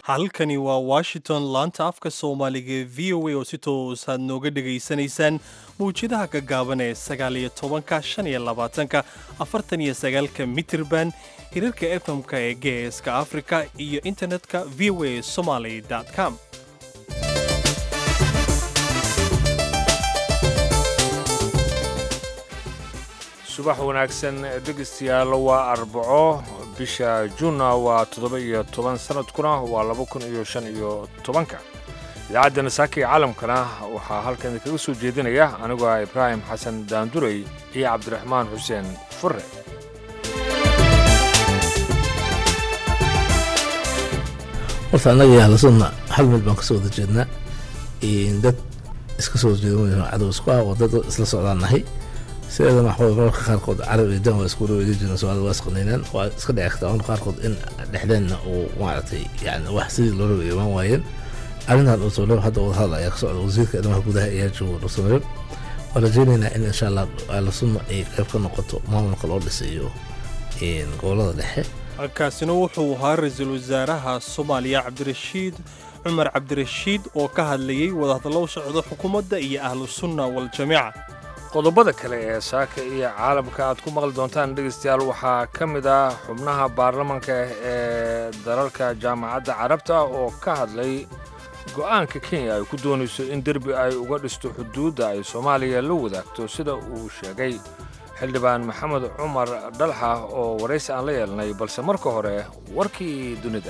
halkani waa washington laanta afka soomaaliga ee v o a oo si toosaad nooga dhegaysanaysaan mawjadaha gaggaaban ee sagaaliyo tobanka shan iyo labaatanka afartan iyo sagaalka mitirban hirarka efmka ee geeska afrika iyo internetka v o a somaly com subax wanaagsan dhegaystayaal waa arbaco bisha juunna waa toddoba iyo toban sanadkuna waa laba kun iyo shan iyo tobanka idaacadda nasaaka iyo caalamkana waxaa halkan kaga soo jeedinaya anigoo ah ibraahim xasan daandurey iyo cabdiraxmaan xuseen fure horta annaga yahlasuna hal meel baan kasoo wada jeednaa dad iska soo jeeda cadow isku ah oo dad isla socdaan nahay sideedana waxaa mararka qaarkood carab iyo dan waa isku dhaweedi jireen soomaalida waa isqaniineen waa iska dhici kartaa marka qaarkood in dhexdeenna uu maaragtay yani wax sidii loo raba imaan waayeen arrintan dhuusamareeb hadda wadahadal ayaa ka socda wasiirka arrimaha gudaha ayaa jooga dhuusamareeb waan rajaynaynaa in insha allah ahlasuna ay qayb ka noqoto maamulka loo dhisayo gobolada dhexe halkaasina wuxuu ahaa ra-iisul wasaaraha soomaaliya cabdirashiid cumar cabdirashiid oo ka hadlayey wadahadallo u socdo xukuumadda iyo ahlusunna waljamiica qodobada kale ee saaka iyo caalamka aad ku maqli doontaan dhegaystayaal waxaa ka mid ah xubnaha baarlamanka ee dalalka jaamacadda carabta oo ka hadlay go'aanka kenya ay ku doonayso in derbi ay uga dhisto xuduudda ay soomaaliya la wadaagto sida uu sheegay xildhibaan maxamed cumar dhalxa oo waraysi aan la yeelnay balse marka hore warkii dunida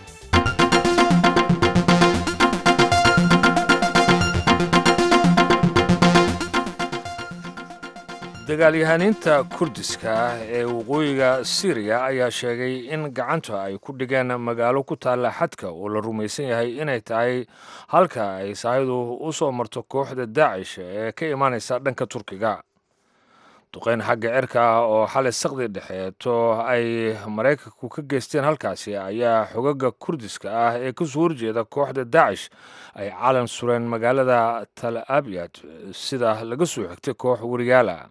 dagaalyahaniinta kurdiska ah ee waqooyiga siriya ayaa sheegay in gacanta ay ku dhigeen magaalo ku taalla xadka oo la rumaysan yahay inay tahay halka ay saahidu u soo marto kooxda daacish ee ka imaanaysa dhanka turkiga duqayn xagga cirka ah oo xalay saqdi dhexeeto ay maraykanku ka geysteen halkaasi ayaa xogaga kurdiska ah ee kasoo horjeeda kooxda daacish ay calan sureen magaalada tal abyad sida laga soo xigtay koox wariyaala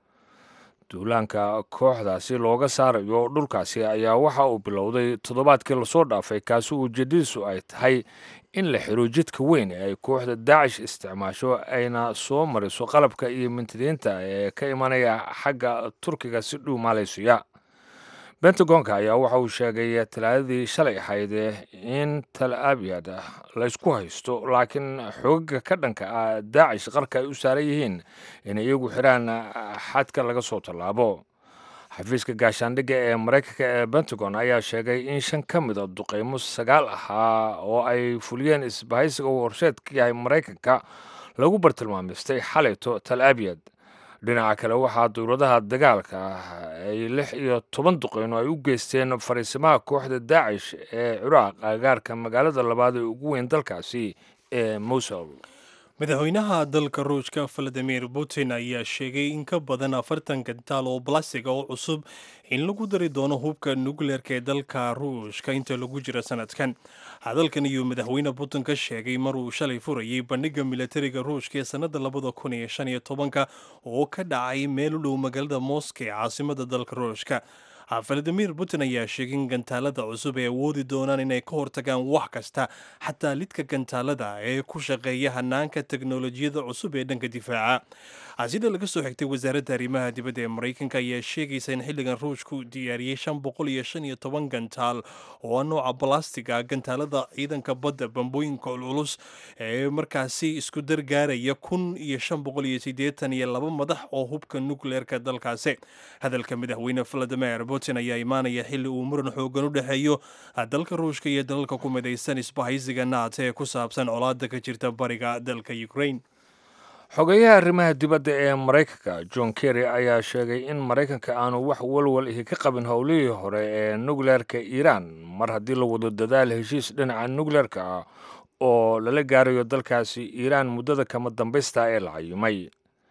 duulaanka kooxdaasi looga saarayo dhulkaasi ayaa waxa uu bilowday toddobaadkii lasoo dhaafay kaasi ujeedadiisu ay tahay in la xiro jidka weyn ee ay kooxda daacish isticmaasho ayna soo mariso qalabka iyo mintidiinta ee ka imanaya xagga turkiga si dhow maalaysuya bentagonka ayaa waxa uu sheegay talaadadii shalay ahayd in tal abyad laysku haysto laakiin xogaga ka dhanka ah daacish qarka ay u saaran yihiin inay iyagu xidhaan xadka laga soo tallaabo xafiiska gaashaandhigga ee maraykanka ee pentagon ayaa sheegay in shan ka mida duqaymo sagaal ahaa oo ay fuliyeen isbahaysiga uu horseed ka yahay maraykanka lagu bartilmaamaystay xalayto tal abyad dhinaca kale waxaa dowladaha dagaalka ay lix iyo toban duqeyno ay u geysteen fariisimaha kooxda daacish ee ciraaq agaarka magaalada labaad ee ugu weyn dalkaasi ee mowsul madaxweynaha dalka ruushka valadimir putin ayaa sheegay in ka badan afartan gantaal oo balastiga oo cusub in lagu dari doono hubka nukleerka ee dalka ruushka inta lagu jira sanadkan hadalkan iyuu madaxweyne putin ka sheegay maruu shalay furayay bandhiga milatariga ruushka ee sannada labada kun iyo shan iyo tobanka oo ka dhacay meel u dhow magaalada moska ee caasimada dalka ruushka valadimir putin ayaa sheegay in gantaalada cusub ay awoodi doonaan inay ka hortagaan wax kasta xataa lidka gantaalada ee ku shaqeeya hanaanka teknolojiyada cusub ee dhanka difaaca sida laga soo xigtay wasaaradda arrimaha dibadda ee maraykanka ayaa sheegaysa in xilligan ruushku diyaariyey shan boqol iyo shan iyo toban gantaal oo nooca balastiga gantaalada ciidanka badda bambooyinka culculus ee markaasi isku dargaaraya kun iyo shan boqol iyo siddeetan iyo laba madax oo hubka nukleerka dalkaasi hadalka madaxweyne valadimir putin ayaa imaanaya xilli uu muran xoogan u dhexeeyo dalka ruushka iyo dalalka ku midaysan isbahaysiga naata ee ku saabsan colaada ka jirta bariga dalka ukraine xogeyaha arrimaha dibadda ee maraykanka john kerry ayaa sheegay in maraykanka aanu wax walwal ihi ka qabin howlihii hore ee nukleerka iiraan mar haddii la wado dadaal heshiis dhinaca nukleerka ah oo lala gaarayo dalkaasi iiraan muddada kama dambaysta ee la cayimay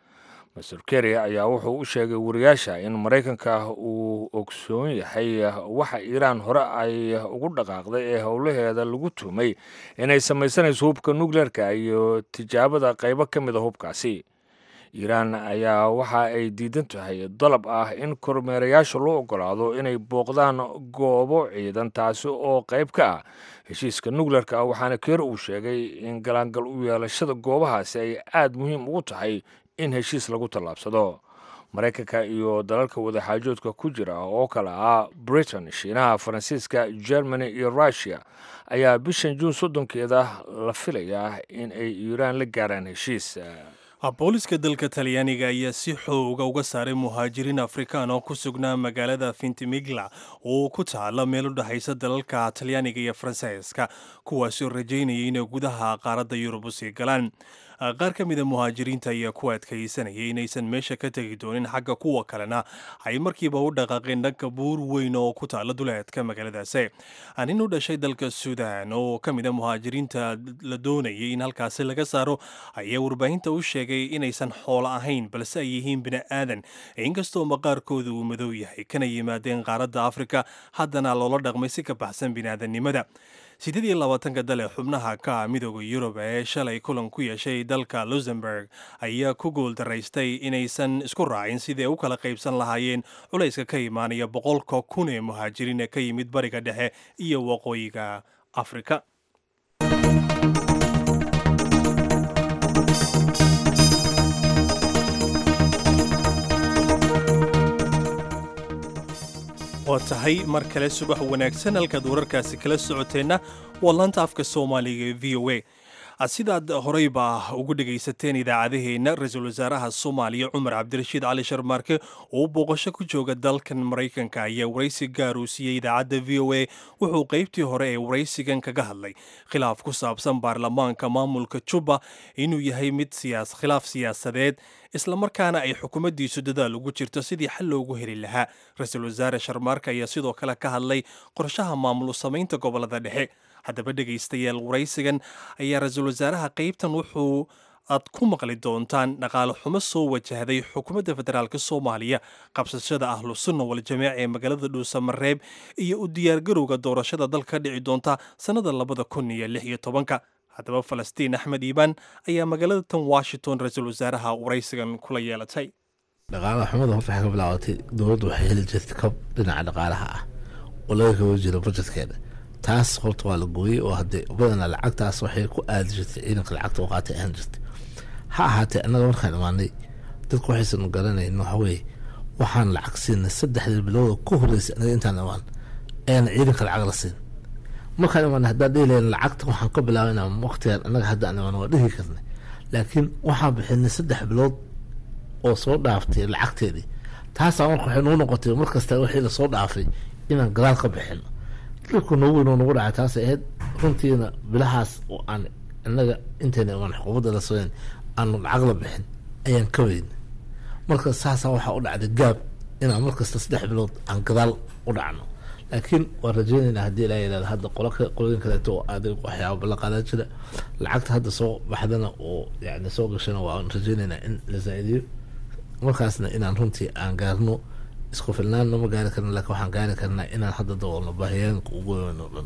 master kerry ayaa wuxuu u sheegay wariyaasha in maraykanka uu ogsoon yahay waxa iiraan hore ay ugu dhaqaaqday ee howlaheeda lagu tuhmay inay samaysanayso hubka nukleerka iyo tijaabada qaybo ka mida hubkaasi iiraan ayaa waxa ay diidan tahay dalab ah in kormeerayaasha loo ogolaado inay booqdaan goobo ciidan taasi oo qayb ka ah heshiiska nukleerka ah waxaana keer uu sheegay in galaangal u yeelashada goobahaasi ay aada muhiim ugu tahay in heshiis lagu tallaabsado maraykanka iyo dalalka wadaxaajoodka ku jira oo kale ah britain shiinaha faransiiska germany iyo russiya ayaa bishan juun soddonkeeda la filayaa in ay iiraan la gaaraan heshiis booliska dalka talyaaniga ayaa si xooga uga saaray muhaajiriin afrikaan oo ku sugnaa magaalada fintimigla oo ku taala meel u dhexaysa dalalka talyaaniga iyo faransiiska kuwaasoo rajaynayay inay gudaha qaaradda yurub u sii galaan qaar ka mida muhaajiriinta ayaa ku adkaysanayay inaysan meesha ka tegi doonin xagga kuwa kalena ay markiiba u dhaqaaqeen dhanka buur weyn oo ku taala duleedka magaaladaasi nin u dhashay dalka suudaan oo ka mida muhaajiriinta la doonayay in halkaasi laga saaro ayaa warbaahinta u sheegay inaysan xoolo ahayn balse ay yihiin bini aadan inkastoo maqaarkooda uu madow yahay kana yimaadeen qaaradda afrika haddana loola dhaqmay si ka baxsan biniaadannimada siddeed iyo labaatanka dale xubnaha ka midooda yurub ee shalay kulan ku yeeshay dalka luxemburg ayaa ku guuldaraystay inaysan isku raacin sidii ay u kala qaybsan lahaayeen culayska ka imaanaya boqolka kun ee muhaajiriin ee ka yimid bariga dhexe iyo waqooyiga afrika waa tahay mar kale subax wanaagsan halkaad wararkaasi kala socoteenna waa laanta afka soomaaliga ee v o a sidaad horeyba ugu dhegaysateen idaacadaheenna ra-iisul wasaaraha soomaaliya cumar cabdirashiid cali sharmaarke oo booqasho ku jooga dalkan maraykanka ayaa waraysi gaar uu siiyey idaacadda v o a wuxuu qaybtii hore ee waraysigan kaga hadlay khilaaf ku saabsan baarlamaanka maamulka juba inuu yahay mid khilaaf siyaasadeed islamarkaana ay xukuumaddiisu dadaal ugu jirto sidii xal loogu heli lahaa ra-iisul wasaare sharmaarka ayaa sidoo kale ka hadlay qorshaha maamul samaynta gobolada dhexe haddaba dhegaystayaal waraysigan ayaa ra-iisul wasaaraha qaybtan wuxuu aad ku maqli doontaan dhaqaale xumo soo wajahday xukuumadda federaalk soomaaliya qabsashada ahlu sunna waljamaac ee magaalada dhuusamareeb iyo u diyaargarowga doorashada dalka dhici doonta sannada labada kun iyo lix iyo tobanka haddaba falastiin axmed iibaan ayaa magaalada tan washington ra-iisul wasaaraha waraysigan kula yeelatay dhaqaalaha xumada horta waxay ka bilaabatay dowladdu waxay heli jirtay kab dhinaca dhaqaalaha ah oo laga kaba jiro bajetkeeda taas horta waa la gooyey oo hadee badanaa lacagtaas waxay ku aadi jirtay ciidanka lacagta oo qaatay ahaan jirtay ha ahaatee annaga markaan imaanay dadku waxaysan garanayn waxaweye waxaan lacag siinay saddexdii bilowda ku horeysay anaga intaan imaan ayaana ciidanka lacag la siin markaan imaanay haddaan dhihi lahayn lacagta waxaan ka bilaabana waqtigan annaga haddaan imaan waa dhihi karnay laakiin waxaan bixinay saddex bilood oo soo dhaaftay lacagteedii taasaa marka waxay noo noqotay markasta wixii lasoo dhaafay inaan gadaal ka bixino dhibku noogu weyn oo nagu dhacay taasay ahayd runtiina bilahaas oo aan innaga intayna imaan xukuumadda la sooyn aanu lacag la bixin ayaan ka weyn marka saasaa waxaa u dhacday gaab inaan markasta saddex bilood aan gadaal u dhacno laakiin waan rajeynaynaa haddii ilaa yidhahda hadda qolo qolooyin kaleeto oo adag waxyaaba ballanqaadaa jira lacagta hadda soo baxdana oo yani soo gashana waan rajeynaynaa in la zaa-idiyo markaasna inaan runtii aan gaarno isku filnaanna ma gaari karna lakin waxaan gaari karnaa inaan hadda daboolno baahiyeenka ugu weyn oo dhan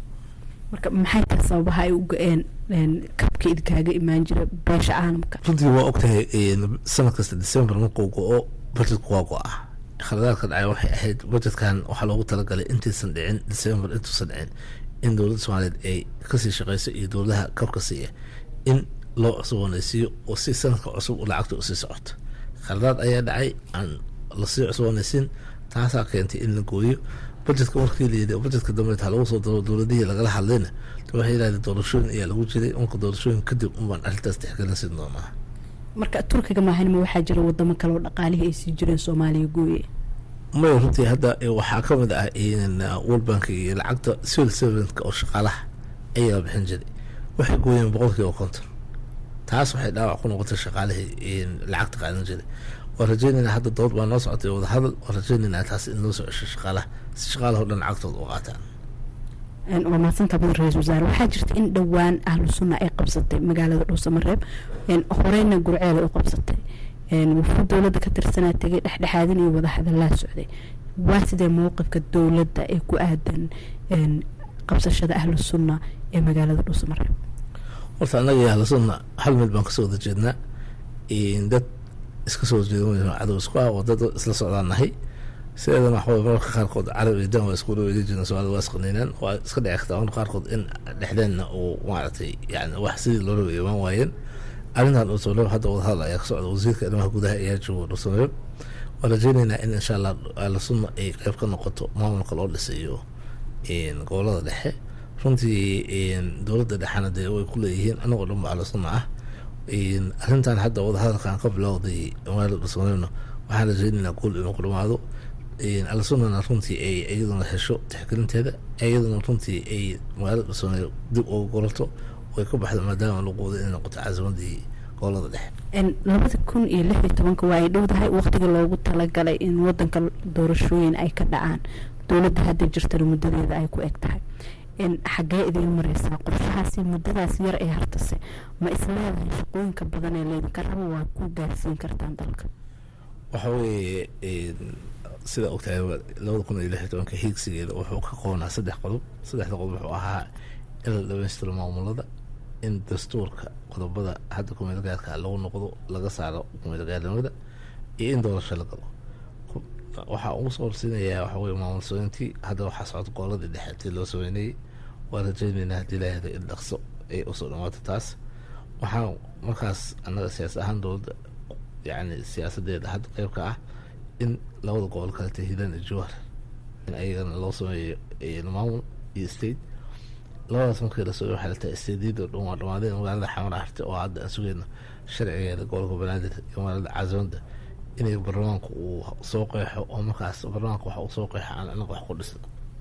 marka maxay tahay sababaha ay u go-een kabka idkaaga imaan jira beesha caalamka runtii waa ogtahay sanad kasta december markuu go-o budgetku waa go-ah khaladaadka dhacay waxay ahayd budgetkan waxaa loogu talagalay intaysan dhicin december intuusan dhicin in dowladda soomaaliyeed ay kasii shaqeyso iyo dowladaha kabka siiya in loo cusboonaysiiyo oo si sanadka cusub lacagta usii socoto khaladaad ayaa dhacay aan lasii cusboonaysiin taasaa keentay in la gooyo budgetka markii layidhi budgetka dambe taa lagu soo daro dowladihii lagala hadlayna waxay yidhahdeen doorashooyin ayaa lagu jiray marka doorashooyin kadib unbaan arrintaas tixgelin siin doonaa marka turkiga maahanima waxaa jira wadamo kale oo dhaqaalihii ay sii jireen soomaaliya gooye maya runtii hadda waxaa ka mid ah world bank iyo lacagta civil servantka oo shaqaalaha ayaa bixin jiray waxay gooyeen boqolkiiba konton taas waxay dhaawac ku noqotay shaqaalihii lacagta qaadan jiray waan rajeynaynaa hadda dood baa noo socotay wadahadal waan rajeynaynaa taas in loo soo cesho shaqaalaha si shaqaalaha o dhan lacagtooda u qaataan waa mahadsantaa mudan ra-isul wasaare waxaa jirta in dhowaan ahlu sunna ay qabsatay magaalada dhuusamareeb horeyna gurceeda u qabsatay wufuud dowladda ka tirsanaa tegay dhexdhexaadin iyo wadahadalaa socday waa sidee mowqifka dowladda ee ku aadan qabsashada ahlu sunna ee magaalada dhuusamareeb horta annaga ahlu sunna hal meel baan kasoo wada jeednaa dad iska soo jeeda mayno cadow isku ah wadada isla socdaan nahay sideedana waxaway mararka qaarkood carab iyo dan waa isku dhaweedi jireen soomaalida waa isqaniineen waa iska dhici kartaa marka qaarkood in dhexdeenna uu maaragtay yani wax sidii loo raba imaan waayeen arrintan dhuusamareeb hadda wadahadal ayaa ka socda wasiirka arrimaha gudaha ayaa jooga dhuusamareeb waan rajeyneynaa in insha allah ahlu sunna ay qeyb ka noqoto maamulka loo dhisayo gobolada dhexe runtii dowladda dhexena dee way ku leeyihiin anagoo dhan ba ahlu sunna ah arrintan hadda wadahadalkan ka bilowday magaalada dhuusamareebna waxaan rajeyneynaa guul inuu ku dhamaado alsunnana runtii ay iyaduna hesho tixgelinteeda iyaduna runtii ay magaalada dhuusamareeb dib uga golato way ka baxda maadaama laguwada inay noqoto caasimadii gobolada dhexe labada kun iyo lix iyo tobanka waa ay dhowdahay waqtiga loogu talagalay in wadanka doorashooyin ay ka dhacaan dowladda hadda jirtana muddadeeda ay ku eg tahay xaggee idiin mareysaa qorshahaasi muddadaas yar ee hartase ma isleedahay shaqooyinka badan ee leedinka raba waa ku gaarsiin kartaan dalka waxa weeye sida ogtahay labada kun iyo lix iyo tobanka hiigsigeeda wuxuu ka qoonaa saddex qodob saddexda qodob wuxuu ahaa in la dhamaystiro maamulada in dastuurka qodobada hadda kumeelgaarka lagu noqdo laga saaro kumeelgaarnimada iyo in doorasho la galo waxaa ugu soo horsiinayaa waxa weye maamul sooyintii hadda waxaa socota gooladii dhexe tii loo sameynayay waa rajeyneynaa haddii laahda in dhaqso ay usoo dhamaato taas waxaa markaas annaga siyaas ahaan dowladda yacni siyaasadeeda hadda qeybka ah in labada gobol kaleta hiilan iyo jowhar in ayagana loo sameeyo maamul iyo state labadaas markii lasoo waxay la tahay stadyada dhan waa dhamaadeen magaalada xamar harte oo hadda aan sugeyno sharcigeeda gobolka banaadir iyo magaalada caasimada inay baarlamaanku uu soo qeexo oo markaas baarlamaanka waxa uu soo qeexo aan anaga wax ku dhisno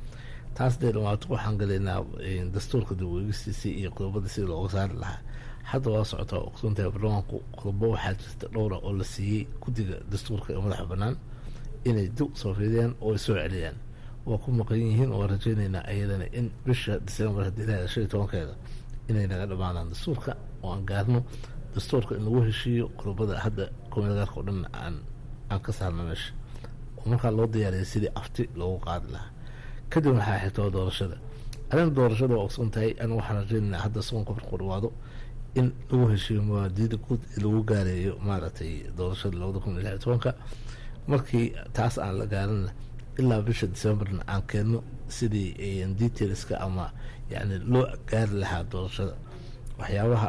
taas dee dhamaato waxaan galeynaa dastuurka dib uegistiisii iyo qodobada sidii looga saari lahaa hadda waa socotaa ogsoontahay baarlamaanku qodobo waxaa jirta dhowra oo la siiyey guddiga dastuurka ee madaxa bannaan inay dib soo fiidiyaan oo ay soo celiyaan waa ku maqan yihiin oo rajeyneynaa ayadana in bisha december haddii ilaahay shan iyo tobankeeda inay naga dhamaadaan dastuurka oo aan gaarno dastuurka in lagu heshiiyo qodobada hadda kumeelgaarka oo dhan aan aan ka saarno meesha oo markaa loo diyaariyay sidii afti loogu qaadi lahaa kadib waxaa xigtoo doorashada arrinta doorashada waa ogsoon tahay anigu waxaan rajeyneynaa hadda soonka markuu dhawaado in lagu heshiiyo muwaadiniinta guud lagu gaareeyo maaragtay doorashada labada kun iyo lix iyo tobanka markii taas aan la gaarinna ilaa bisha decemberna aan keenno sidii detailska ama yani loo gaari lahaa doorashada waxyaabaha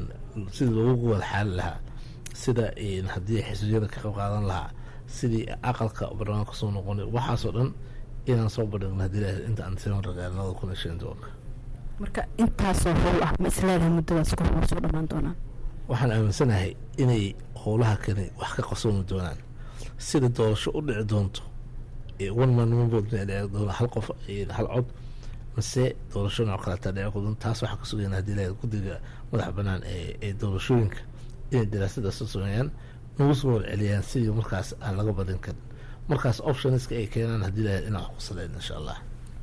sidii loogu wada xaali lahaa sida haddii xisbiyada ka qayb qaadan lahaa sidii aqalka barlamaanka soo noqonay waxaasoo dhan inaan soo bandhigno hadii ilahay inta aan december gaarin labada kun iyo shan iyo tobanka marka intaasoo howl ah ma isleedahay muddadaas kor waa soo dhammaan doonaan waxaan aaminsanahay inay howlaha kani wax ka qarsoomi doonaan sida doorasho u dhici doonto one man one vote ma dhici doona hal qof hal cod mase doorasho nooc kaleta dhici doon taas waxaa ka sugayna hadii ilahay guddiga madaxa bannaan ee ee doorashooyinka inay daraasadaas soo sameeyaan nagu soo warceliyaan sidii markaas aan laga badin karin markaas optionska ay keenaan hadii ilahay inaan wax ku saleyn insha allah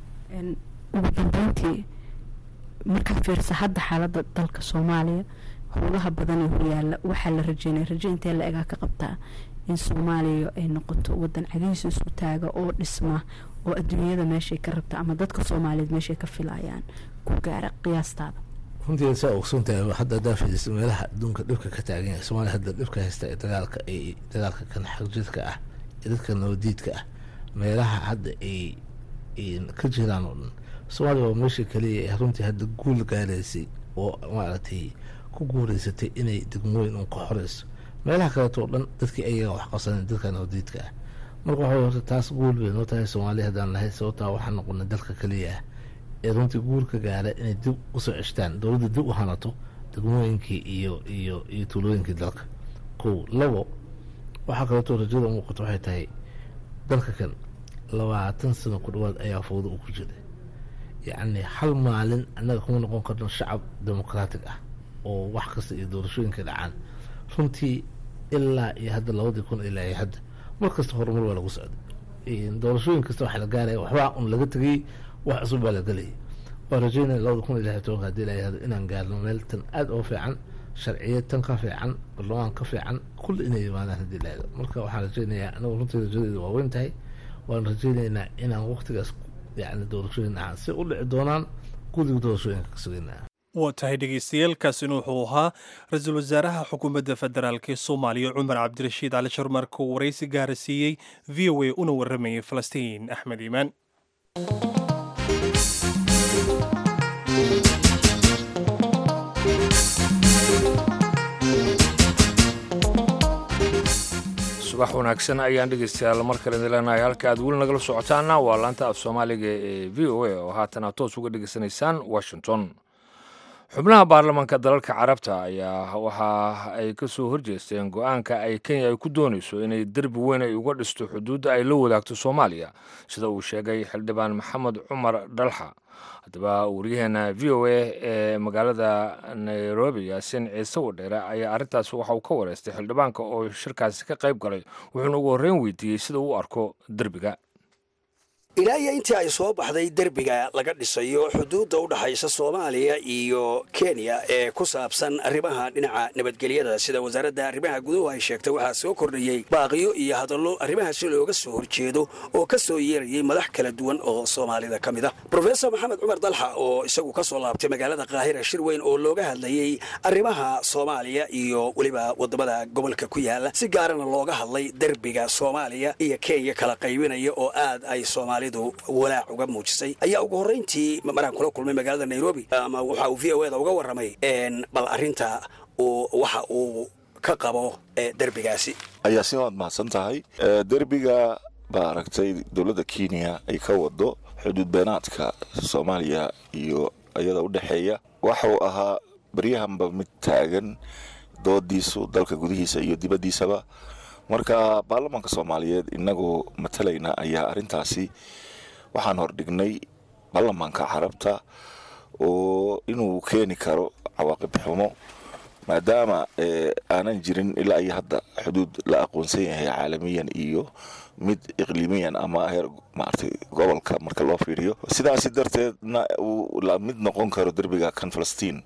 ugu dambeyntii markaad fiirisa hadda xaaladda dalka soomaaliya howlaha badan ee horyaala waxaa la rajeynaya raje intee la egaa ka qabtaa in soomaaliya ay noqoto wadan cadihiisa isku taaga oo dhisma oo adduunyada meeshay ka rabta ama dadka soomaaliyeed meeshay ka filayaan ku gaara qiyaastaada runtii saa ogsoontahay hadda hadaa fiiriso meelaha adduunka dhibka ka taagan yahay soomaaliya hadda dhibka haysta ee dagaalka ay dagaalka kan xagjidka ah ee dadka nabadiidka ah meelaha hadda ay ka jiraan oo dhan soomaaliya waa meesha kaliya ee runtii hadda guul gaaraysay oo maaragtay ku guureysatay inay degmooyin un ka xoreyso meelaha kaleeto oo dhan dadkii ayaga wax qabsanen dadka nabadiidka ah marka waxa horta taas guul bay noo tahay soomaaliya haddaan nahay sababtaa waxaan noqonay dalka kaliya ah ee runtii guul ka gaara inay dib usoo ceshtaan dowladda dib u hanato degmooyinkii iyo iyo iyo tuulooyinkii dalka kow labo waxaa kaleeto rajada muuqato waxay tahay dalka kan labaatan sano ku dhawaad ayaa fowda uu ku jiray yacni hal maalin annaga kuma noqon karno shacab demoqraatig ah oo wax kasta iyo doorashooyinka dhacaan runtii ilaa iyo hadda labadii kun ilaa iyo hadda mar kasta horumar waa lagu socday doorashooyin kasta waxaa la gaaraya waxbaa un laga tegay wax cusub baa la gelayay waa rajeynaya labada kun iyo lix iyo tobanka hadii ilaa iyo hadda inaan gaarno meel tan aada oo fiican sharciyad tan ka fiican barlamaan ka fiican kulli inay yimaadaan haddii ilaa marka waxaan rajeynayaa anagu runtii rajadeedu waa weyn tahay waan rajeyneynaa inaan waqtigaas yani doorashooyin ahaan si u dhici doonaan guddiga doorashooyinka ka sugeynaa waa tahay dhegaystayaaalkaasina wuxuu ahaa ra-iisul wasaaraha xukuumadda federaalk ee soomaaliya cumar cabdirashiid cali sharmarka uu waraysi gaara siiyey v o a una waramayay falastiin axmed iimaan subax wanaagsan ayaan dhegeystayaal mar kale idin leenahay halka aad weli nagala socotaana waa laanta af soomaaliga ee v o a oo haatan aad toos uga dhegeysanaysaan washington xubnaha baarlamaanka dalalka carabta ayaa waxa ay ka soo horjeesteen go-aanka ay kenya ay ku doonayso inay derbi weyn ay uga dhisto xuduudda ay la wadaagto soomaaliya sida uu sheegay xildhibaan maxamed cumar dhalxa haddaba waryaheena v o a ee magaalada nairobi yaasin ciise wadheere ayaa arrintaas waxa uu ka wareystay xildhibaanka oo shirkaasi ka qayb galay wuxuuna ugu horreyn weydiiyey sida uu u arko derbiga ilaa iyo intii ay soo baxday derbiga laga dhisayo xuduudda u dhaxaysa soomaaliya iyo kenya ee ku saabsan arrimaha dhinaca nabadgelyada sida wasaaradda arrimaha guduhu ay sheegtay waxaa soo kordhayey baaqiyo iyo hadallo arrimahaasi looga soo horjeedo oo ka soo yeerayay madax kala duwan oo soomaalida ka mid ah rofesor maxamed cumar dalxa oo isagu ka soo laabtay magaalada kaahira shir weyn oo looga hadlayey arrimaha soomaaliya iyo weliba wadamada gobolka ku yaala si gaarana looga hadlay derbiga soomaaliya iyo kenya kala qaybinaya oo aad ay soomaali walaac uga muujisay ayaa ugu horrayntii maraan kula kulmay magaalada nairobi ama waxa uu v o eda uga warramay bal arrinta waxa uu ka qabo derbigaasi ayaa si waad mahadsan tahay derbiga baa aragtay dowladda kenya ay ka wado xuduud beenaadka soomaaliya iyo iyada u dhexeeya waxuu ahaa baryahanba mid taagan doodiisu dalka gudihiisa iyo dibaddiisaba marka baarlamaanka soomaaliyeed inagoo matalayna ayaa arrintaasi waxaan hordhignay baarlamaanka carabta oo inuu keeni karo cawaaqib xumo maadaama aanan jirin ilaa iyo hadda xuduud la aqoonsan yahay caalamiyan iyo mid iqliimiyan ama heer maaragtay gobolka marka loo fiiriyo sidaasi darteedna uu la mid noqon karo derbiga kan falastiin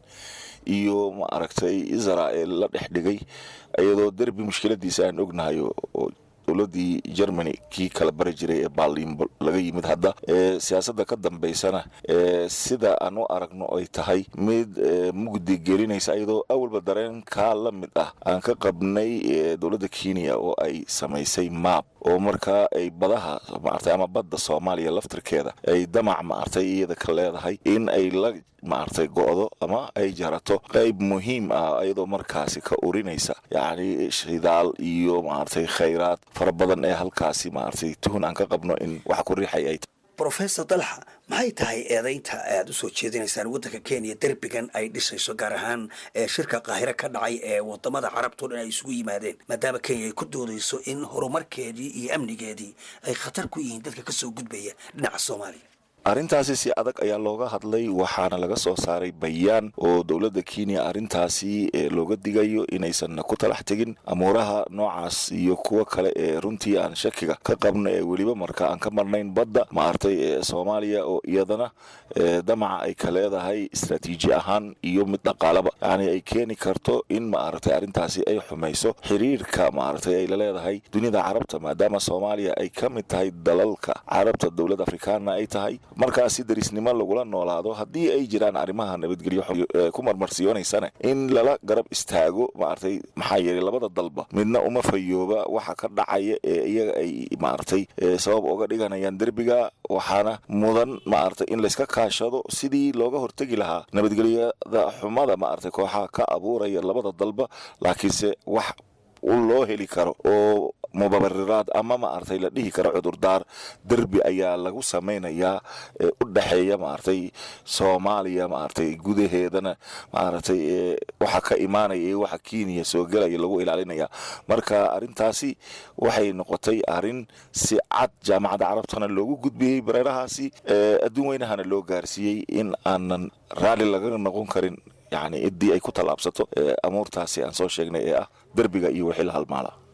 iyo ma aragtay israel la dhex dhigay iyadoo derbi mushkiladiisa aan ognahay oo dowladii germany kii kala bari jiray ee baalin laga yimid hadda ee siyaasadda ka dambaysana ee sida aan u aragno ay tahay mid mugdi gelinaysa iyadoo awalba dareenkaa la mid ah aan ka qabnay dowladda kenya oo ay samaysay maab oo markaa ay badaha maartay ama badda soomaaliya laftirkeeda ay damac maartay iyada ka leedahay in ay la maartay go'do ama ay jarato qayb muhiim ah iyadoo markaasi ka urinaysa yacni shidaal iyo maartay khayraad fara badan ee halkaasi maartay tuhun aan ka qabno in wax ku riixay ay rofesor dalxa maxay tahay eedaynta aad u soo jeedinaysaan waddanka kenya derbigan ay dhisayso gaar ahaan shirka qaahire ka dhacay ee wadamada carabtao dhan ay isugu yimaadeen maadaama kenya ay ku doodayso in horumarkeedii iyo amnigeedii ay khatar ku yihiin dadka kasoo gudbaya dhinaca soomaaliya arrintaasi si adag ayaa looga hadlay waxaana laga soo saaray bayaan oo dowladda kenya arrintaasi looga digayo inaysan ku talax tegin amuuraha noocaas iyo kuwo kale ee runtii aan shakiga ka qabno ee weliba marka aan ka marnayn badda maartay ee soomaaliya oo iyadana damaca ay ka leedahay istraatiiji ahaan iyo mid dhaqaalaba yacni ay keeni karto in maaragtay arrintaasi ay xumayso xiriirka maaragtay ay la leedahay dunida carabta maadaama soomaaliya ay ka mid tahay dalalka carabta dowlad afrikaanna ay tahay markaasi darisnimo lagula noolaado haddii ay jiraan arrimaha nabadgelyo ku marmarsiyonaysana in lala garab istaago maaragtay maxaa yeelay labada dalba midna uma fayooba waxa ka dhacaya ee iyaga ay maaragtay sabab uga dhiganayaan derbiga waxaana mudan maaragtay in layska kaashado sidii looga hortegi lahaa nabadgelyada xumada maaragtay kooxaha ka abuuraya labada dalba laakiinse wax loo heli karo oo mubabariraad ama maaragtay la dhihi karo cudurdaar derbi ayaa lagu samaynayaa ee u dhexeeya maaragtay soomaaliya maaragtay gudaheedana maaragtay waxa ka imaanaya iyo waxa kenya soo gelaya lagu ilaalinaya marka arrintaasi waxay noqotay arrin si cad jaamacadda carabtana loogu gudbiyey bareerahaasi adduun weynahana loo gaarsiiyey in aanan raalli laga noqon karin yacni ciddii ay ku tallaabsato amuurtaasi aan soo sheegnay ee ah derbiga iyo wixii la halmaala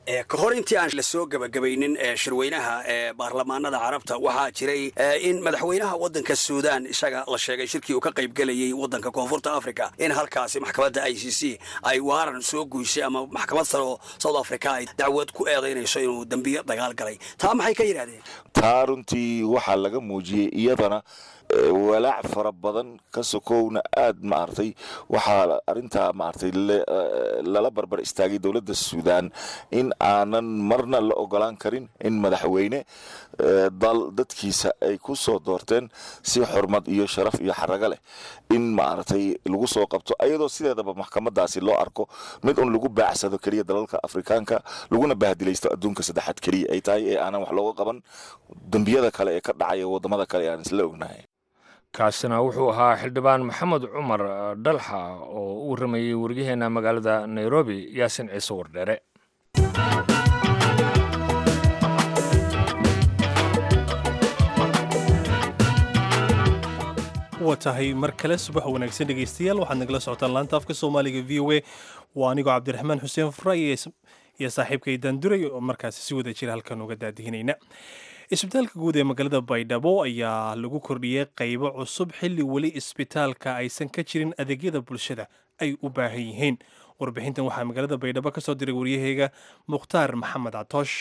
ka hor intii aan la soo gebagabaynin shirweynaha ee baarlamaanada carabta waxaa jiray in madaxweynaha waddanka suudaan isaga la sheegay shirkii uu ka qaybgelayay waddanka koonfurta africa in halkaasi maxkamadda i c c ay waaran soo guysay ama maxkamad sare oo south africa ay dacwad ku eedaynayso inuu dembiyo dagaal galay taa maxay ka yidhahdeen taa runtii waxaa laga muujiyey iyadana walaac fara badan ka sokowna aad maaragtay waxaa arintaa maaragtay lala barbar istaagay dowladda suudaan in aanan marna la ogolaan karin in madaxweyne dal dadkiisa ay ku soo doorteen si xurmad iyo sharaf iyo xarago leh in maaragtay lagu soo qabto ayadoo sideedaba maxkamadaasi loo arko mid un lagu baacsado keliya dalalka afrikaanka laguna bahdilaysto adduunka saddexaad keliya ay tahay ee aanan wax looga qaban dembiyada kale ee ka dhacaya wadamada kale aan isla ognahay kaasina wuxuu ahaa xildhibaan maxamed cumar dhalxa oo u warramayey waryaheena magaalada nairobi yaasin ciise wardheere waa tahay mar kale subax wanaagsan dhegaystayaal waxaad nagala socotaan laanta afka soomaaliga v o a waa anigoo cabdiraxmaan xuseen fray iyo saaxiibkay daanduray oo markaasi si wada jira halkan uga daadihinayna isbitaalka guud ee magaalada baydhabo ayaa lagu kordhiyey qaybo cusub xilli weli isbitaalka aysan ka jirin adeegyada bulshada ay u baahan yihiin warbixintan waxaa magaalada baydhabo ka soo diray waryaheyga mukhtaar maxamed catoosh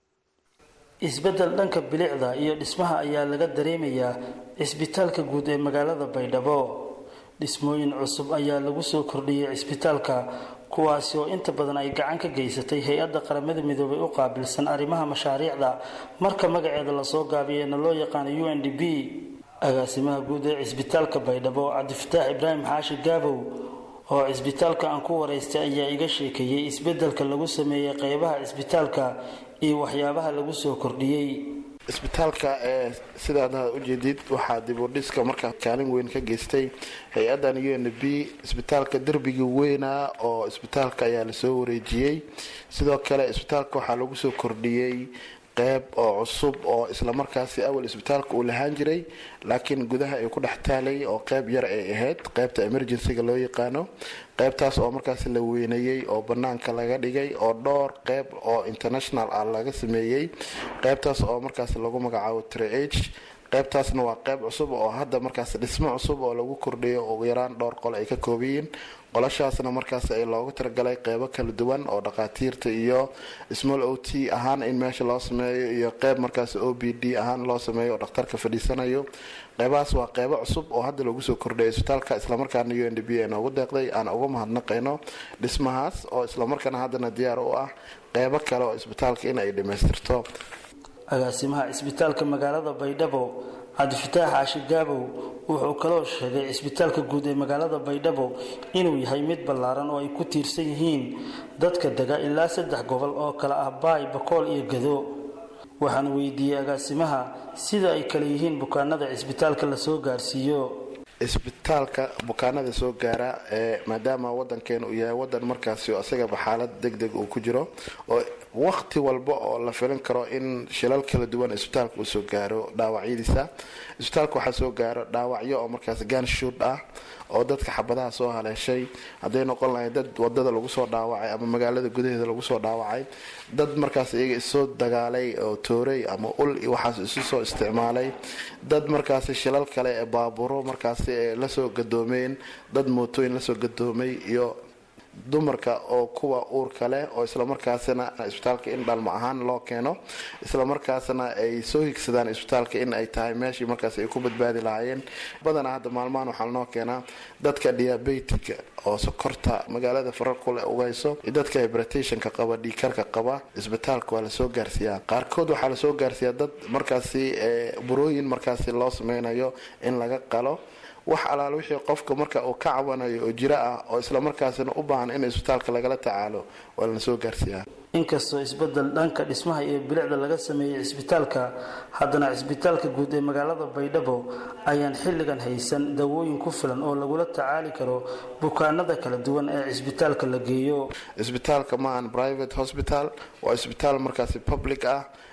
isbeddel dhanka bilicda iyo dhismaha ayaa laga dareemayaa cisbitaalka guud ee magaalada baydhabo dhismooyin cusub ayaa lagu soo kordhiyey cisbitaalka kuwaasi oo inta badan ay gacan ka geysatay hay-adda qaramada midoobay u qaabilsan arrimaha mashaariicda marka magaceeda lasoo gaabiyeyna loo yaqaano u n d b agaasimaha guud ee cisbitaalka baydhabo cabdifataax ibraahim xaashi gaabow oo cisbitaalka aan ku waraystay ayaa iga sheekeeyey isbeddelka lagu sameeyey qeybaha cisbitaalka iyo waxyaabaha lagu soo kordhiyey isbitaalka ee sidaad ujeedid waxaa dibudhiska markaa kaalin weyn ka geystay hay-adan u n b isbitaalka derbigii weynaa oo isbitaalka ayaa lasoo wareejiyey sidoo kale isbitaalka waxaa lagu soo kordhiyey qeyb oo cusub oo islamarkaasi awal isbitaalka uu lahaan jiray laakiin gudaha ay ku dhex taalay oo qeyb yar ay ahayd qeybta emergencyga loo yaqaano qeybtaas oo markaas la weyneeyey oo banaanka laga dhigay oo dhowr qeyb oo international ah laga sameeyey qeybtaas oo markaas lagu magacaabo trh qeybtaasna waa qeyb cusub oo hadda markaas dhismo cusub oo lagu kordhiyo ugu yaraan dhowr qol ay ka koobayiin qolashaasna markaas ay loogu talagalay qeybo kala duwan oo dhakhaatiirta iyo small o t ahaan in meesha loo sameeyo iyo qeyb markaas o b d ahaan loo sameeyo oo dhakhtarka fadhiisanayo qeybahaas waa qeybo cusub oo hadda lagu soo kordhiyay isbitaalka islamarkaana u n d b ay noogu deeqday aan uga mahadnaqayno dhismahaas oo islamarkaana haddana diyaar u ah qeybo kale oo isbitaalka in ay dhammaystirto agaasimaha cisbitaalka magaalada baydhabo cabdifataax xaashi gaabow wuxuu kaloo sheegay cisbitaalka guud ee magaalada baydhabo inuu yahay mid ballaaran oo ay ku tiirsan yihiin dadka dega ilaa saddex gobol oo kale ah baay bakool iyo gado waxaan weydiiyey agaasimaha sida ay kale yihiin bukaanada cisbitaalka lasoo gaarsiiyo isbitaalka bukaanada soo gaara ee maadaama wadankeena uu yahay wadan markaasi isagaba xaalad deg deg uu ku jiro oo waqti walba oo la filin karo in shilal kala duwan isbitaalka uu soo gaaro dhaawacyadiisa isbitaalka waxaa soo gaaro dhaawacyo oo markaas ganshuud ah oo dadka xabadaha soo haleeshay hadday noqon lahay dad wadada lagu soo dhaawacay ama magaalada gudaheeda lagu soo dhaawacay dad markaas iyaga isoo dagaalay oo toorey ama ul waxaas isu soo isticmaalay dad markaasi shilal kale ee baaburo markaasi ee lasoo gadoomeen dad mootooyin lasoo gadoomay iyo dumarka oo kuwa uurka leh oo islamarkaasina isbitaalka in dhalmo ahaan loo keeno islamarkaasna ay soo higsadaan isbitaalka in ay tahay meeshii markaas ay ku badbaadi lahaayeen badanaa hadda maalmahan waxaa lanoo keenaa dadka diabetica oo sokorta magaalada fararkule ugayso iyo dadka hibratationka qaba dhiikarka qaba isbitaalka waa lasoo gaarsiiyaa qaarkood waxaa lasoo gaarsiiyaa dad markaasi burooyin markaasi loo sameynayo in laga qalo wax alaal wixii qofka marka uu ka cabanayo oo jiro ah oo islamarkaasina u baahan in isbitaalka lagala tacaalo waa lana soo gaarsiiyaa inkastoo isbedel dhanka dhismaha iyo bilicda laga sameeyey cisbitaalka haddana cisbitaalka guud ee magaalada baydhabo ayaan xilligan haysan dawooyin ku filan oo lagula tacaali karo bukaanada kala duwan ee cisbitaalka la geeyo isbitaalka maahan private hospital waa isbitaal markaasi public ah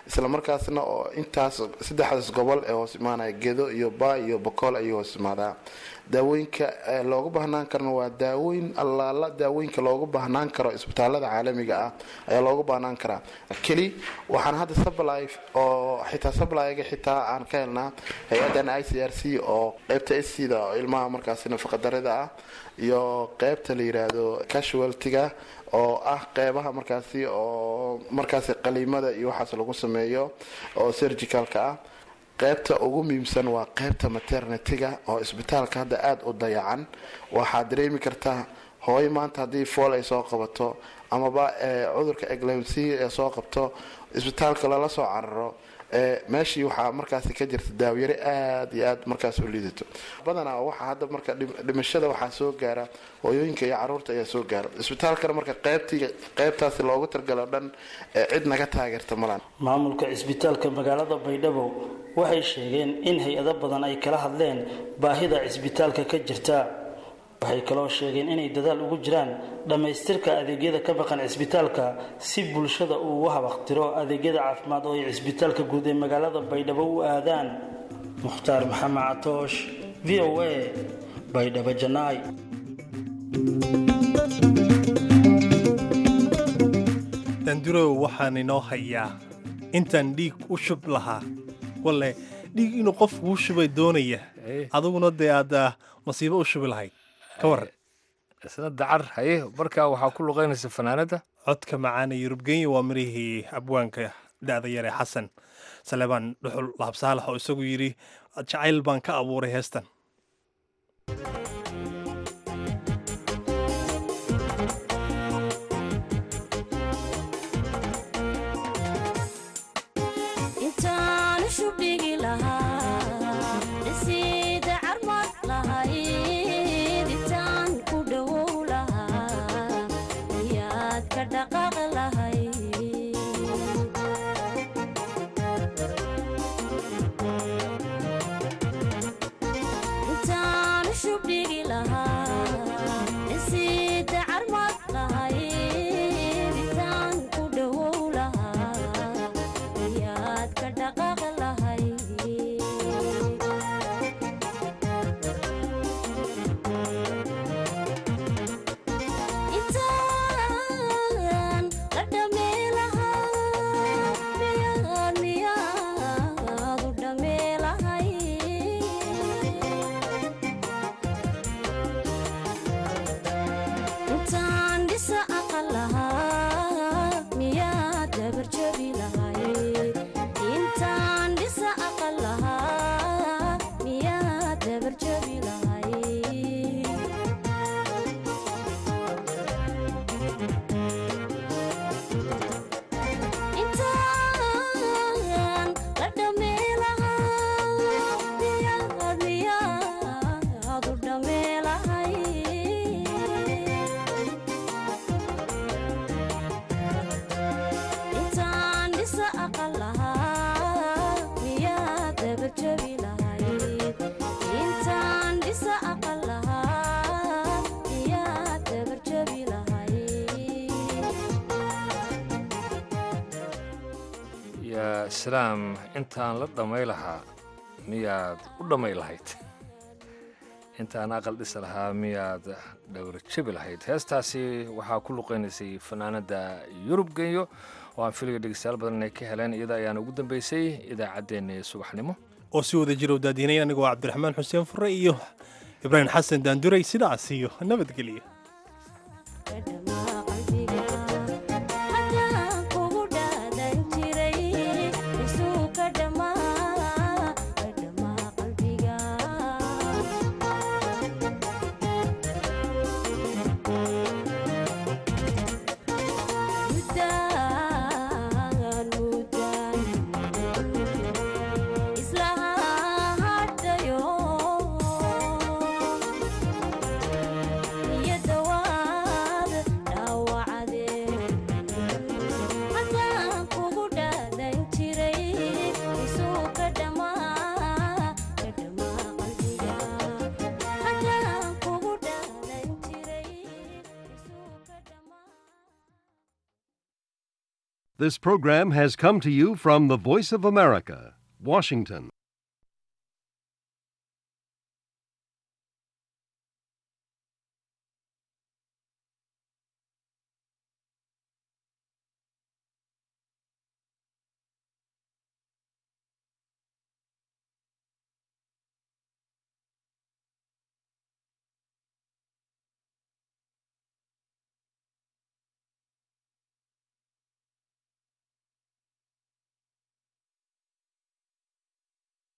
isla markaasna oo intaas saddexdaas gobol ee hoos imaanaya gedo iyo ba iyo bokool ayuu hoos imaadaa daawooyinka loogu baahnaan karana waa daawooyin allaala daawooyinka loogu baahnaan karo isbitaalada caalamiga ah ayaa loogu baahnaan karaa keli waxaan hadda sably oo xitaa sablyga xitaa aan ka helnaa hay-adan i c r c oo qeybta scda oo ilmaha markaasi nafaqadarida ah iyo qeybta la yiraahdo casualtiga oo ah qeybaha markaasi oo markaasi qaliimada iyo waxaas lagu sameeyo oo surgicalka ah qeybta ugu muhiimsan waa qeybta maternityga oo isbitaalka hadda aada u dayacan waxaad dareemi kartaa hooyo maanta haddii fool ay soo qabato amaba cudurka eglemsi ee soo qabto isbitaalka lala soo cararo meeshii waxaa markaasi ka jirta daawyare aada iyo aad markaas u liidato badanaa waxaa hadda marka dhimashada waxaa soo gaara hooyooyinka iyo caruurta ayaa soo gaara isbitaalkana marka qeybtii qeybtaasi loogu targalo dhan cid naga taageerta malan maamulka cisbitaalka magaalada baydhabo waxay sheegeen in hay-ado badan ay kala hadleen baahida cisbitaalka ka jirta waxay kaloo sheegeen inay dadaal ugu jiraan dhammaystirka adeegyada ka maqan cisbitaalka si bulshada uu ugu habaqtiro adeegyada caafimaad oo ay cisbitaalka guud ee magaalada baydhabo u aadaan mukhtaar maxamed catoosh v o a baydhabo janaay dandurow waxaan inoo hayaa intaan dhiig u shub lahaa walle dhiig inuu qof kuu shubay doonaya adiguna dee aad masiibo u shubi lahayd ka waran isna dacar haye markaa waxaa ku luqaynaysa fanaanada codka macaana yurubgenya waa mirihii abwaanka da'da yare xasan salebaan dhuxul lahabsaalax oo isagu yidhi jacayl baan ka abuuray heestan islaam intaan la dhammay lahaa miyaad u dhammay lahayd intaan aqal dhisi lahaa miyaad dhowra jabi lahayd heestaasi waxaa ku luqaynaysay fanaanada yurub genyo oo aan filiga dhegeystayaal badan inay ka heleen iyada ayaana ugu dambeysay idaacaddeenna subaxnimo oo si wada jira u daadiinay anigoo cabdiraxmaan xuseen fure iyo ibraahim xasan daanduray sidaas iyo nabadgelyo Yeah. This program has come to you from the Voice of America, Washington.